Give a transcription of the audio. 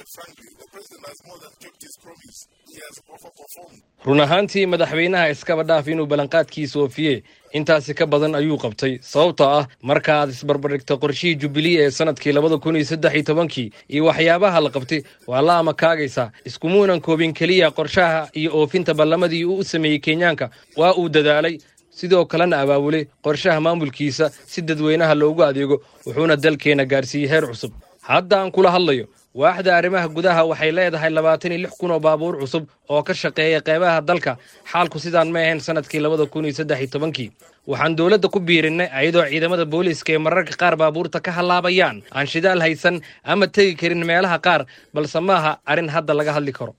run ahaantii madaxweynaha iskaba dhaaf inuu ballanqaadkiisa oofiye intaasi ka badan ayuu qabtay sababtoo ah marka aad isbarbardhigto qorshihii jubilee ee sanadkii labada kun iyo saddex iyo tobankii iyo waxyaabaha la qabtay waa la amakaagaysaa iskumuunan koobin keliya qorshaha iyo oofinta ballamadii uu u sameeyey kenyaanka waa uu dadaalay sidoo kalena abaabulay qorshaha maamulkiisa si dadweynaha loogu adeego wuxuuna dalkeenna gaarsiiyey heer cusub hadda aan kula hadlayo waaxda arrimaha gudaha waxay leedahay labaatan iyo lix kun oo baabuur cusub oo ka shaqeeya qeybaha dalka xaalku sidaan ma ahayn sanadkii labada kun iyo saddex iyo tobankii waxaan dowladda ku biirinnay ayadoo ciidamada booliiska ee mararka qaar baabuurta ka hallaabayaan aan shidaal haysan ama tegi karin meelaha qaar balse maaha arrin hadda laga hadli karo